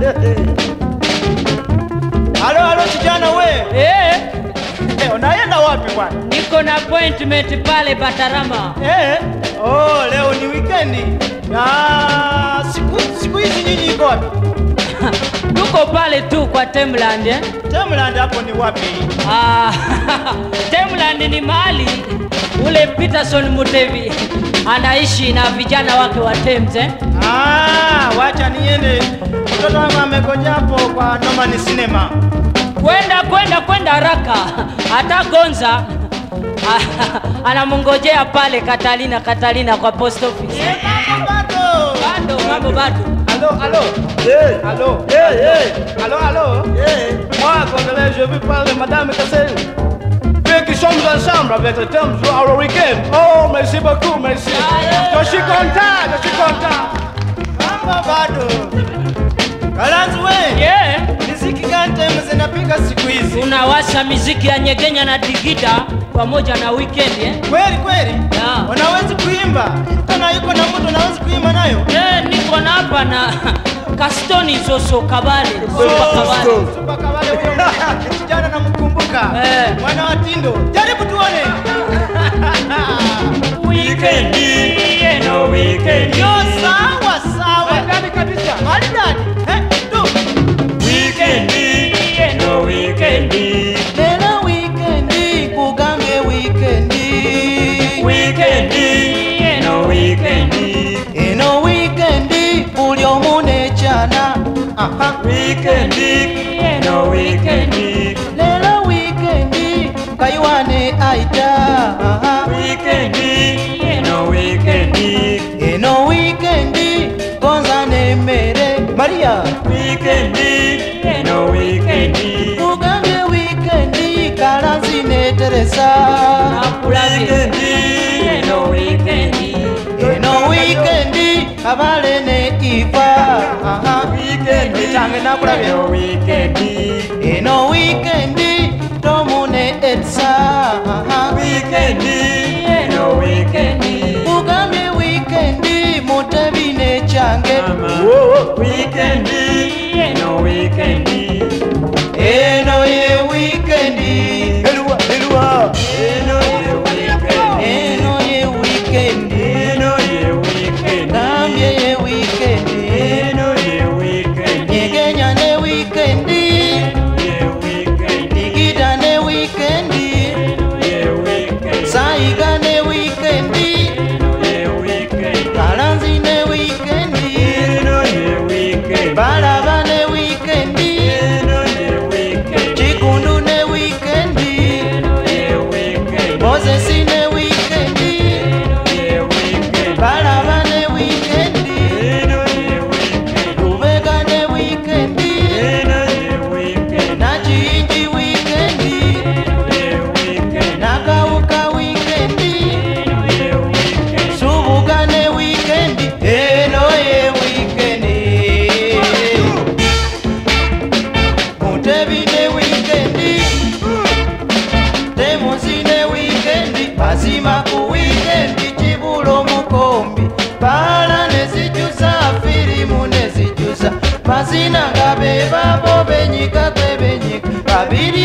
Halo halo kijana we. Eh, Eh, unaenda wapi bwana? niko na appointment pale Batarama. Eh? Oh, leo ni weekendi. Na siku siku hizi nyinyi iko wapi? Tuko pale tu kwa Temland eh? Tamland hapo ni wapi? Ah, Temland ni mahali ule Peterson Mutevi anaishi na vijana wake wa Thames eh? Ah, wacha niende. Mtoto wangu amekoja hapo kwa Norman Cinema. Kwenda kwenda kwenda haraka, hata Gonza ah, anamngojea pale Katalina Katalina kwa post office. Eh, mambo bado. Bado mambo bado. Allô, allô Eh, Allô eh, eh, Allô, allô eh. Moi, Congolais, je veux parler de Madame Kassel. Puis qui sommes ensemble avec le thème sur our week-end. Oh, merci beaucoup, merci. Je suis content, je suis content. Mambo bado. Kalanzi we, Yeah. muziki gani tena zinapiga siku hizi? Unawasha miziki ya nyegenya na digida pamoja na weekend eh? Kweli kweli? Yeah. Unawezi kuimba? Tena yuko na mtu unawezi kuimba nayo? Eh, niko na hapa na Kastoni Soso Kabale. Super Kabale. Super Kabale huyo kijana namkumbuka. Eh. Mwana wa Tindo. Jaribu tuone. Weekend. Yeah, no weekend. Yo, sawa sawa. Maridadi kabisa. Maridadi. Eh, tu. Weekend. Yeah, no weekend. Lelo wikendi kugange wikendi. Weekend. Yeah, no weekend. Eno wikendi buli omu n'ekyana. Aha. Weekend. Yeah, no weekend. Lelo wikendi kayiwane aita. Aha. Weekend. Yeah, no weekend. Eno wikendi gonza n'emmere. Maria. Weekend. Yeah, no weekend. Kugange wikendi kalanzi n'eteresa. Nakulabye. Yeah, no weekend. Eno wikendi kabale ne iva. Aha. Weekend. Etange nakulabye. No weekend. Eno wikendi tomu ne etsa. Aha. Weekend. Yeah, no weekend. Kugambe wikendi mutebi ne kyange. Weekend. Yeah, no weekend. Eno ye wikendi. Elua, elua. Eno ye weekend. Eno ye wikendi. Eno ye weekend. Gambye ye wikendi. Eno ye weekend. Nyegenya ne wikendi. Ye weekend. Digida ne wikendi. Ye weekend. Saiga ne wikendi. Ye weekend. Kalanzi ne wikendi. Eno ye weekend. Balaba ne wikendi. Eno ye weekend. Chikundu ne wikendi. Ye weekend. Mozesi ne wikendi. Ye weekend. Balaba ne wikendi. Eno ye weekend. Lubega ne wikendi. Eno ye weekend. Nachinji wikendi. Ye weekend. Nakauka wikendi. Ye weekend. Subuga ne wikendi. Eno ye wikendi. Mutebi ne wikendi. Temusi ne wikendi. Bazima ku wikendi. Kibulo mukombi. Bala ne zijusa. Firimu ne zijusa. Mazina nga be babo benyika kwe benyika. Babiri